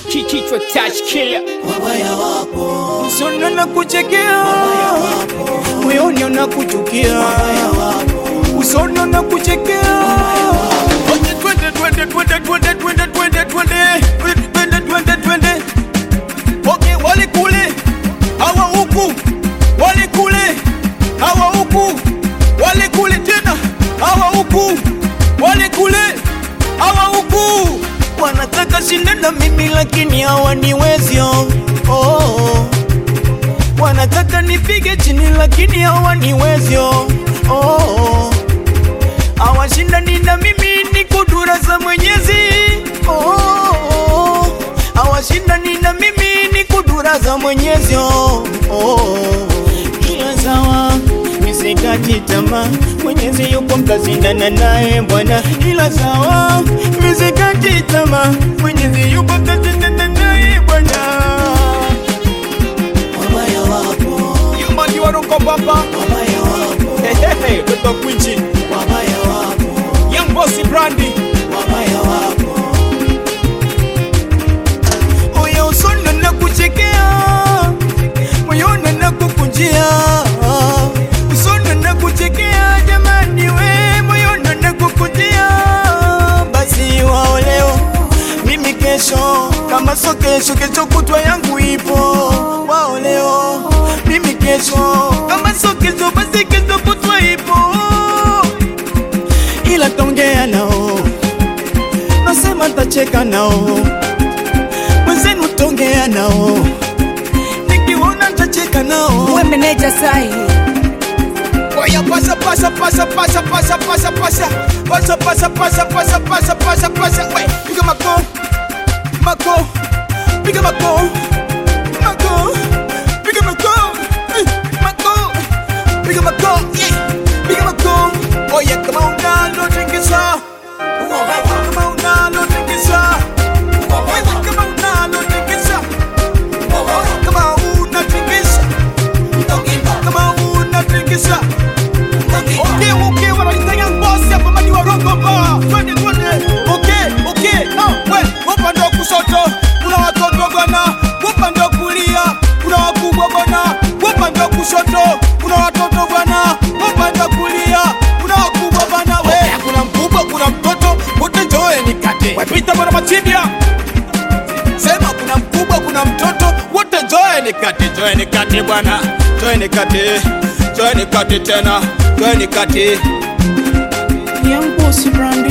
kichwa touch killer wabaya wapo, usoni na kuchekea moyoni unakuchukia usoni na kuchekea Wote twende twende twende twende twende twende twende twende twende twende Okay, wale kule hawa huku wale kule hawa huku wale kule tena hawa huku wale kule hawa huku wanataka shinda na mimi lakini hawaniwezyo oh, oh. wanataka nipige chini lakini hawaniwezyo oh, oh. hawashindani na mimi ni kudura za mwenyezi oh, oh. hawashindani na mimi ni kudura za mwenyezi oh, oh. ila sawa misikati tamaa mwenyezi yupo mtazindana naye bwana ila sawa misikati tamaa mwenyezi yupo mtazindana naye bwana wabaya wapo, yumani waroko papa wabaya wapo, hehehe toto kwichi wabaya wapo, young bossy brandy wabaya wapo, Oya usoni na kuchekea moyoni na kukunjia usoni na kuchekea jamani we moyoni na kukunjia basi wao leo mimi kesho kama so kesho kesho kutwa yangu ipo wao leo mimi kesho kama so kesho basi kesho kutwa ipo ila tongea nao nasema ntacheka nao mwenzenu tongea nao nikiona ntacheka nao we meneja sahi Oya pasa pasa pasa pasa pasa pasa pasa pasa pasa pasa pasa pasa pasa pasa we piga mako mako piga mako mako piga mako eh, mako piga mako yeah piga mako oya kama unalotingiza kama unalotingiza wewe kama unalotingiza kama unatingiza kama unatingiza Okay, okay, wanalitanya ngozi hapa madi wa rogo ba. Twende, twende. Okay, okay. Ah, we, upande wa kushoto kuna watoto bwana, upande wa kulia kuna wakubwa bwana, upande wa kushoto kuna watoto bwana, upande wa kulia kuna wakubwa bwana. We, kuna mkubwa, kuna mtoto, wote njoe nikate. Wapita bwana Machibia. Sema kuna mkubwa, kuna mtoto, wote njoe nikate, njoe nikate bwana, njoe nikate, njoe nikate tena, njoe nikate. young bossy brandy